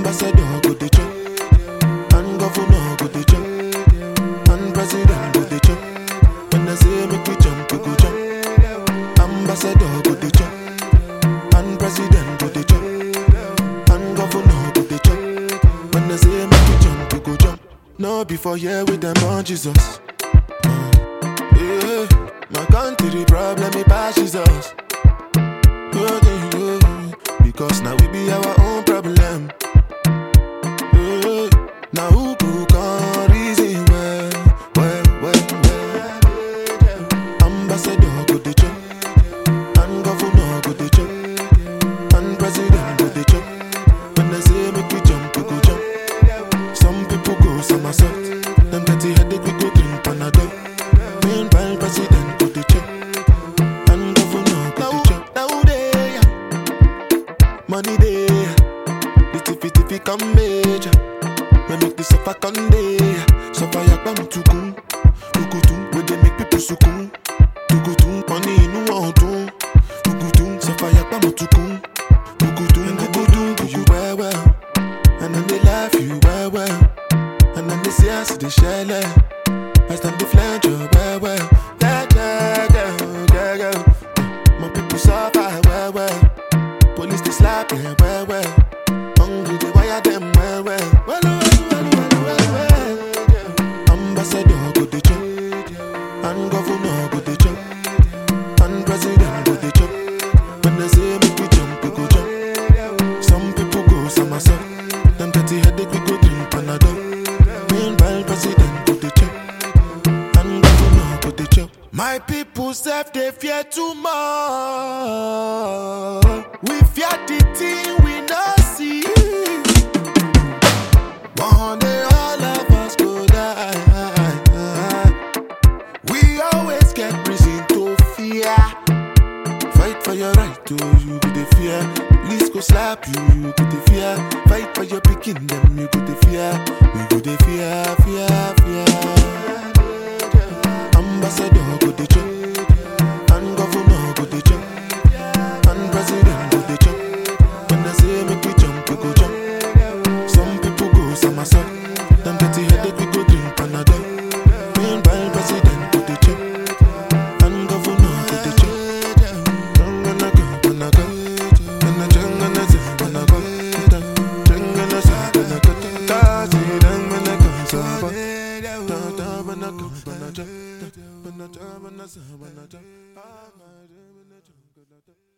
Ambassador go dey chop, and governor go dey chop, and president go dey chop. When I say make we jump, we go jump. Ambassador go dey chop, and president go dey chop, and governor go dey chop. When I say make we jump, we go jump. No before here with them on Jesus. Yeah, my country problem it passes us. Oh, yeah, yeah. Because now we be our own problem. Yeah, now who could come reason well, well, well, well. Ambassador go the chop, and governor go the chop, and president go the chop. When I say make we jump, we go jump. Some people go somersault. Them dirty headache we go drink Panadol. Meanwhile, president go the chop, and governor go the chop. Now they money day, the tiffy tiffy come major. We make the suffer come day, suffer yakbam tukun, tukutun. We dey make people sukun, tukutun. Money inu ọdun, tukutun. Suffer yakbam tukun, tukutun. Tukutun do you well well, and then they laugh you well well, and then they say I see the shell. I stand the flange you well well, yeah yeah yeah yeah yeah. My people suffer well well. Police they slap them well well. Hungry they wire them well well. Well well well well well well. Ambassador go the chop, and governor go the chop, and president go the chop. When they say make we jump, we go jump. Some people go somersault. Them dirty headache we go drink Panadol. Meanwhile president go the chop, and governor go the chop. My people self they fear too much. We fear the thing we not see. One day all of us go die. We always get reason to fear. Fight for your right to you go the fear. Police go slap you, you go the fear. Fight for your picking them, you go the fear. We go the fear, fear, fear. Ambassador go the chop, and governor go the chop, and president go the chop. When I say make we jump, we go jump. Some people go somersault. Them dirty headache we go drink Panadol. Meanwhile president go the chop, and governor go the chop. Gonna go, gonna go, gonna jang, gonna say, gonna go, jang, gonna say, gonna go, cause it ain't gonna go so far. Da, da, gonna go, gonna jang, da, gonna jang, gonna say, gonna jang. Ah, my, gonna jang, gonna jang.